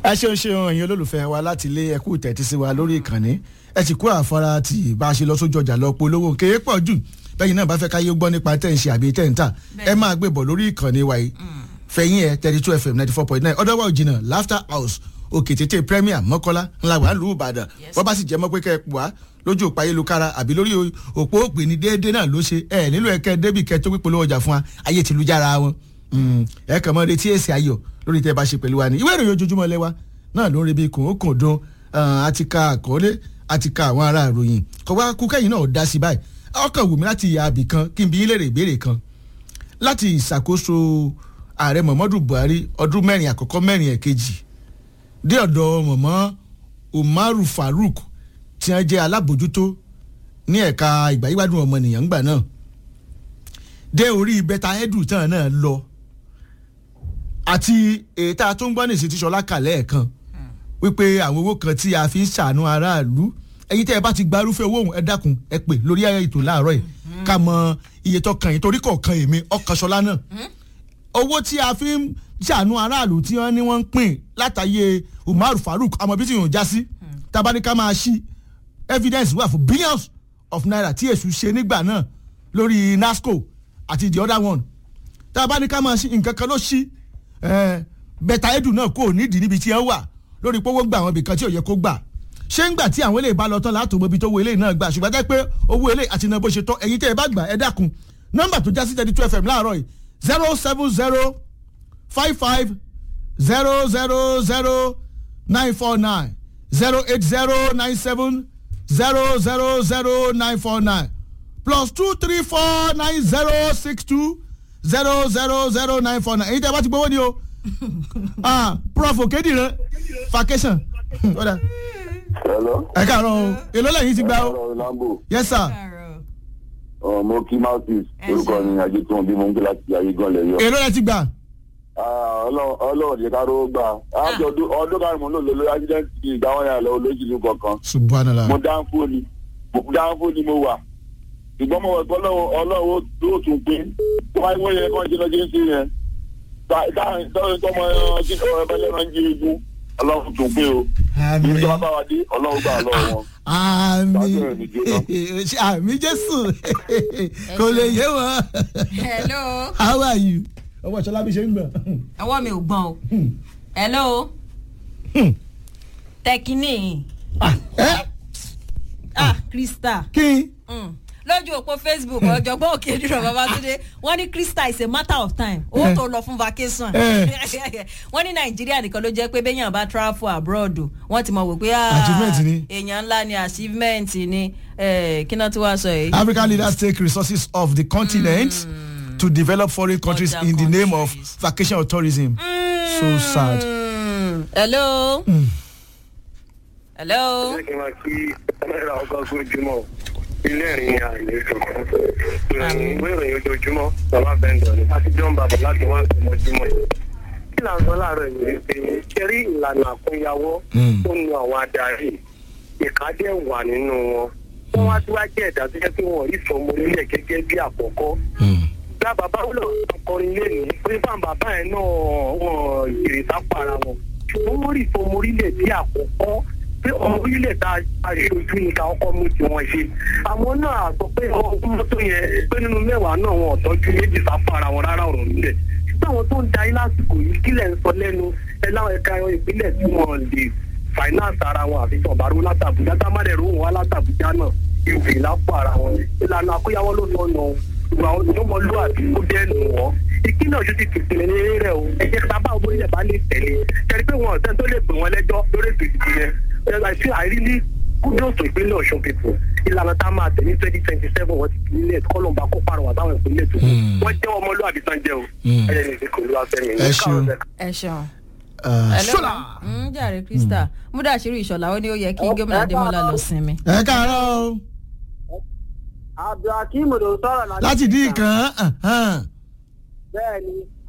ẹ ṣeun ṣeun ẹ̀yin olólùfẹ́ wa láti ilé ẹkú tẹ̀tí sí wa lórí ìkànnì ẹ sì kó àfara tí bá a ṣe lọ sójú ọjà lọ polówó kéé pọ̀ jù bẹ́yìn náà bá fẹ́ káyé gbọ́ nípa tẹ̀ ń ṣe àbí tẹ̀ ń tà ẹ máa gbé bọ̀ lórí ìkànnì wa yìí fẹ̀yìn ẹ thirty two fm ninety four point nine ọ̀dọ́wọ́ òjìnà laughter house òkè tètè premier mọ́kọ́lá ńlá wà lù ìbàdàn wọ́n bá sì jẹ́ mọ́ pé kẹ́ ẹ pò wá lójú òpó ayélujára àbí lórí òpó òpè ní déédéé náà ló ṣe ẹ nílò ẹkẹ débì kẹ tó pípolówó ọjà fún wa ayé tìlújára wọn ẹ kàn mọ́ retí èsì ayọ̀ lórí tẹ́ bá ṣe pẹ̀lú wa ní ìwé ìròyìn ojoojúmọ́ lẹ́wà náà ló ń rebi kùnkùn dun àti ka àkọọ́lé àti ka àwọn ará ìròyìn kọ́ wá kú kẹ́yìn náà dá sí báyìí ọkàn wù mí láti ìyá àbì kan kí n bí léèrè ìbéèrè kan láti ìṣàkóso ààrẹ muhammadu buhari ọdún mẹ́rin àkọ́kọ́ mẹ́rin ẹ̀kejì dé ọ̀dọ̀ mọ̀mọ́ umaru farouk tí wọ́n jẹ́ alábòjútó ní ẹ̀ka ìgbàyíwádùn ọmọnìyàn ńgbà náà dé orí bẹ́tà edu tán náà lọ àti ètà tó ń gbọ́ ní ìsìtìṣọlá kàlẹ́ ẹ̀kan wípé àwọn owó kan tí a fi ń ṣàánú aráàlú ẹyin tẹ́ ẹ bá ti gba irúfẹ́ owó òun ẹ dákun ẹ pè lórí ètò láàárọ̀ yìí ká mọ iye tó kàn yín torí kọ̀ọ̀kan èmi ọkàn ṣọlá náà owó tí a fi ń ṣàánú aráàlú tí wọ́n ní wọ́n ń pín látàyè umaru farouk àmọ́ bí tí yòó já sí tabaníkà máa ṣí evidence wà fún billions of naira tí èṣù ṣe nígbà náà lórí nasco àti the other one tabaníkà máa ṣí nǹkan kan ló ṣí bẹ́tà edu náà kò nídìí níbi tí ẹ wà lórí pé owó gbà àwọn ibìkan tí ò yẹ kó gbà ṣé ń gbà tí àwọn eléyìí bá lọ tán látò mọbi tó owó eléyìí náà gbà ṣùgbọ́n jẹ́ pé owó eléyìí àti iná bó ṣe tọ́ ẹ̀yin tẹ́ ẹ bá gbà ẹ dákun nọ́mbà tó já sí thirty two fm láàárọ̀ yìí zero seven zero five five zero zero zero nine four nine zero eight zero nine seven zero zero zero nine four nine plus two three four nine zero six two zero zero zero nine four nine èyí tẹ́ ẹ bá ti gbowó ni o ah prof okedire vacation hello. ẹ káàárọ̀ o èló lẹ́yìn ti gbà o ọ̀rọ̀ lambo yes sir mo kí mouthpiece orúkọ ni ajé tí wọn bí mo ń gbé láti ayé gan lẹ́yọ. èló lẹ́ ti gbà ọlọ́run jẹ́ ká ló gbà ájọ ọdún kan mo lò lórí accident ìgbà wọn yà lọ olójìlú kankan subhanallah mo dáńfó ni mo dáńfó ni mo wà ṣùgbọ́n mo wọ̀ pé ọlọ́run ó tún pé wọ́n wọ́n yẹ kán ṣe lọ́jọ́ sí yẹn tọ́yìn tọ́mọ ẹbẹ̀lẹ̀ máa ń jí igun ọlọ́run tún pé o ibi tí wọ́n bá wa dé ọlọ́run gbà lọ́wọ́ wọn. àmì àmì jésù kò lè yé wọn. hello. how are you. ọwọ́ ìṣọlá bí ṣe ń gbọ̀n. ọwọ́ mi ò gbọ́n o. hello. tẹkínì. ah krista. kí. lójú òpó facebook ọ̀jọ̀gbọ́n òkèdúró babatunde wọ́n ní krista is a matter of time ó tó lọ fún vacation wọ́n ní nàìjíríà nìkan ló jẹ́ pé béèyàn bá travel abroad wọ́n ti mọ̀ wò pé Achievement ni. èèyàn ńlá ni achievement ni eh, kí náà tí wàá sọ yìí. african leaders take resources of the continent to develop foreign countries Other in the name of countries. vacation or tourism. so sad. Mm. hello. hello. ṣé kí n máa kí náírà ọgọ́ gbójúmọ́ ilé ẹ̀rín ni àìlè kankan ìròyìn ìwé ìròyìn ojoojúmọ́ bàbá bẹ́ńdọ̀ ni àti john bàbá láti wá ìmọ̀júmọ́ yìí. kí là ń sọ láàárọ̀ yìí rí pé ṣẹ́rí ìlànà àkúnyawọ́ tó nu àwọn adarí ìkádẹ́ wà nínú wọn wọ́n wá síwájú ẹ̀dá tó jẹ́ pé wọ́n rí sọmọ nílẹ̀ gẹ́gẹ́ bí àkọ́kọ́ gba bàbá wúlò ọkọrin lẹ́nu pé fáwọn bàbá yẹn náà wọ́n jèrè sápò ara wọn ṣùgbọ́n wọ́n rí sọmọ orílẹ̀ bí àkọ́kọ́ pé ọmọ orílẹ̀ tá a ṣojú ni ká ọkọ mú tiwọn ṣe àwọn náà sọ pé ọmọ mọ́tò yẹn pé nínú mẹ́wàá náà wọn ò tọ́jú méjì sápò ara wọn rárá ọ̀rọ̀ nílẹ̀ ṣùgbọ́n àwọn tó ń darí lásìkò yìí kílẹ̀ ń sọ lẹ́nu ẹ láwọn ẹ̀ka ìpínlẹ̀ tí wọ́n lè finance ara wọn àfi sọ̀bàrú látàbújá tá má dẹ̀ rò wọ́n látàbújá náà ìwé lápò ara wọn ìlànà àkóyawọ́ ló sọ nù ìwà ọmọlúwàbí ó dẹnu wọn ìpínlẹ̀ ọ̀ṣun ti tìpìlẹ̀ ní eré rẹ̀ o ẹ̀jẹ̀ sábà orílẹ̀ bá lè tẹ̀lé tẹ̀lé pé wọn ọ̀sẹ̀ tó lè pè wọ́n lẹ́jọ́ lórí ètò ìdìbò yẹn ẹ̀rọ àìsí àìrílí kúndùn tó ìpínlẹ̀ ọ̀ṣun people ìlànà tá a máa tẹ̀ ní twenty twenty seven wọ́n ti fi ilé kọ́lọ́mbà kó parọ́ àtàwọn ìpínlẹ̀ tó wọ́n jẹ́ ọmọlúwàbí tán jẹ́ o ẹ̀yẹ ní ìdíkò olúwa fẹ́mi Ẹ ṣeun. ẹ ṣeun. Uh, ṣọlá. Mm, jàre krista múdàṣírí ìṣọ̀lá ó ní ó yẹ kí gómìnà adémọlá lọ sinmi. ẹ káàárọ̀ o abdulhakeem ló sọ̀rọ̀ láti dín ìkan. bẹ́ẹ̀ ni